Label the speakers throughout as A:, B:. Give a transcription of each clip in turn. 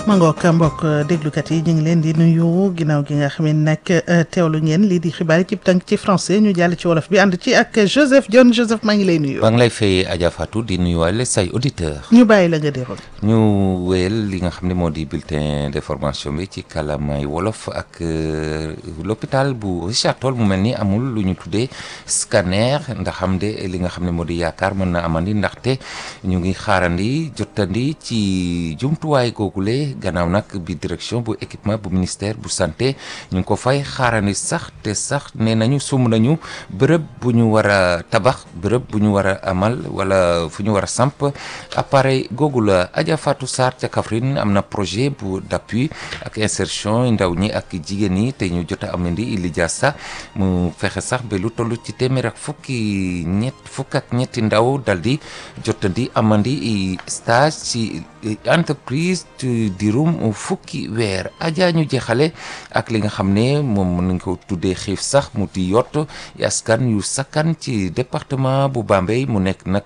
A: ma ngoog mbokk déglukat yi ñu ngi leen di nuyu ginnaaw gi nga xam ne nag teewlu ngeen lii di xibaar yi ci tënk ci français ñu jàll ci wolof bi ànd ci ak Joseph John Joseph maa ngi lay nuyu.
B: maa ngi lay fay Adja Fatou di nuyuwaale say auditeur
A: ñu bàyyi la nga déroul.
B: ñu wéyal li nga xam ne moo di bulletin d'information bi ci kàllaamay wolof ak l'hôpital bu Richard Toll mu mel ni amul lu ñu tuddee scanner ndax xam de li nga xam ne moo di yaakaar mën na amandi ndaxte ñu ngi xaarandi jottandi ci jumtuwaay googule gannaaw nag bi direction bu équipement bu ministère bu santé ñu ngi ko fay xaarandi sax te sax nee nañu sum nañu bërëb bu ñu war a tabax bërëb bu ñu war a amal wala fu ñu war a samp appareil googu la Adja Fatou Sarr ca Kaffrine am na projet bu d'appui ak insertion ndaw ñi ak jigéen ñi te ñu jot a amandi Ilidia Sa mu fexe sax ba lu toll ci téeméer ak fukki ñett fukk ak ñetti ndaw dal di jotandi amandi stage ci entreprise dirum fukki weer Adja ñu jeexale ak li nga xam ne moom mën nañ ko tuddee xiif sax mu di yott askan yu sakkan ci département bu Bambey mu nekk nag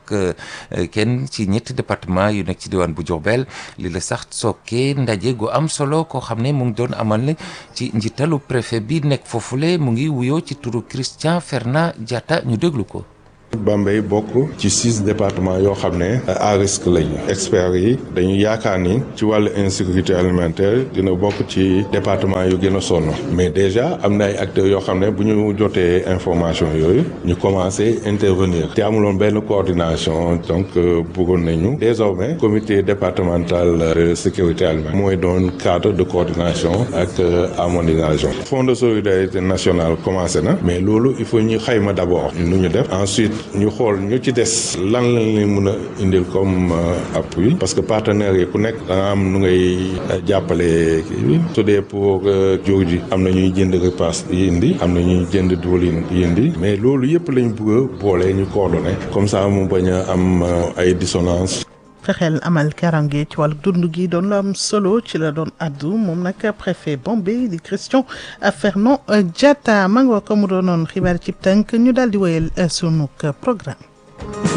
B: kenn ci ñetti département yu nekk ci diwaan bu Diourbel li la sax sookee ndaje gu am solo koo xam ne mu ngi doon amal ci njiitalu préfet bi nekk foofule mu ngi wuyoo ci turu Christian Fernand Diatta ñu déglu ko
C: Bambey bokk ci six départements yoo xam ne à risque lañu experts yi dañu yaakaar ni ci wàllu insécurité alimentaire dina bokk ci département yu gën a sonn mais déjà am na ay acteurs yoo xam ne bu ñu jotee information yooyu ñu commencé intervenir te amuloon benn coordination donc bëggoon nañu désormais comité départemental de sécurité alimentaire mooy doon cadre de coordination ak harmonisation fonds de solidarité nationale commencé na mais loolu il faut ñu xayma d'abord nu ñu def ensuite ñu xool ñu ci des lan lañ leen mën a indil comme appui parce que partenaires yi ku nekk da nga am nu ngay jàppale kii bi su dee pour jur ji am na ñuy jënd repas yi indi am na ñuy jënd diwlin yi indi mais loolu yëpp lañ bëgg a boole ñu coordonné comme ça mu bañ a am ay dissonance
A: fexeel amal karange ci wàllu dund gi doon lu am solo ci la doon addu moom nag préfet Bambey di Christian Fernand Diatta ma nga ko mu doonoon xibaar ci tënk ñu daal di wéyal sunu programme